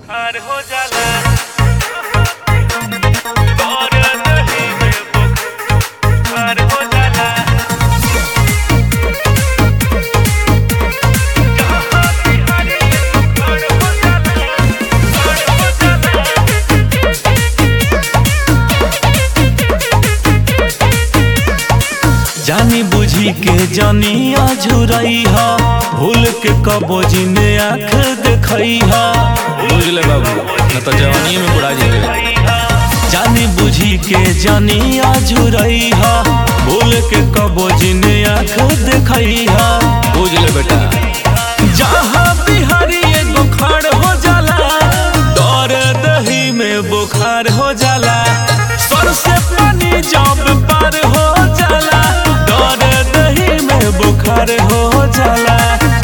बुखार हो जाला और नहीं में बुखार हो जाला जहाँ बिहारी बुखार हो जाला बुखार हो जाला जानी बुझी के जानी अझुरई हा भूल के कबो जिने आँख देखई हा बुझ ले बाबू न तो जवानी में बुढ़ा जाएगा जानी बुझी के जानी अझुरई हा भूल के कबो जिने आँख देखई हा बुझ ले बेटा जहाँ बिहारी एगो खाड़ हो जाला दौर दही में बुखार हो जाला सर से पानी जब पार हो जाला दौर दही में बुखार हो जाला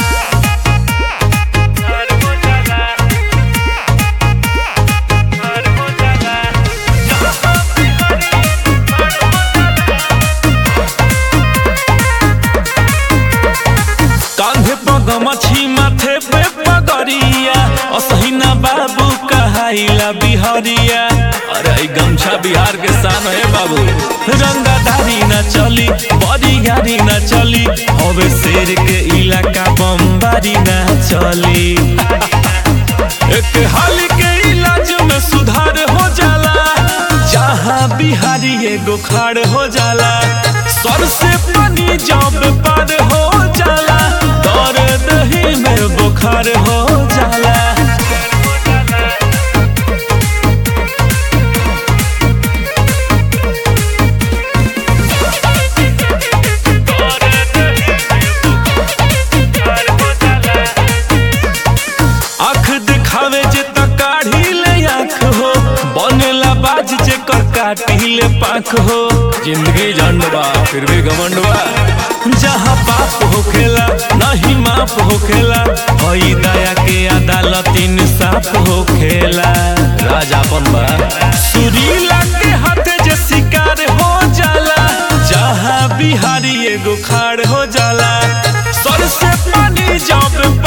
बुखार हो जाला बुखार हो जाला जहाँ बिहारी बुखार हो कांधे पग मछी माथे पे पगरिया असहिना बाबू कहाइला बिहरिया अरे ई गमछा बिहार के शान है बाबू रंगाधारी न चली बड़ी गाड़ी न चली हवे शेर के इलाका बमबारी न चली एक हाल के इलाज में सुधार हो जाला जहाँ बिहारी एगो खाड़ हो जाला सर से पानी जब पार हो जाला दौर दही में बुखार हो जाला आँख दिखावे जे त काढ़ी ले आँख हो बनेला बाज जे कर काटी ले पाख हो जिंदगी झंड बा फिर भी घमंड बा जहाँ पाप होखेला नहीं माफ होखेला हई दया के अदालत इंसाफ होखेला राजापन बा सुरीला के हाथे जे शिकार हो जाला जहाँ बिहारी एगो खाड़ हो जाला सर से पानी जब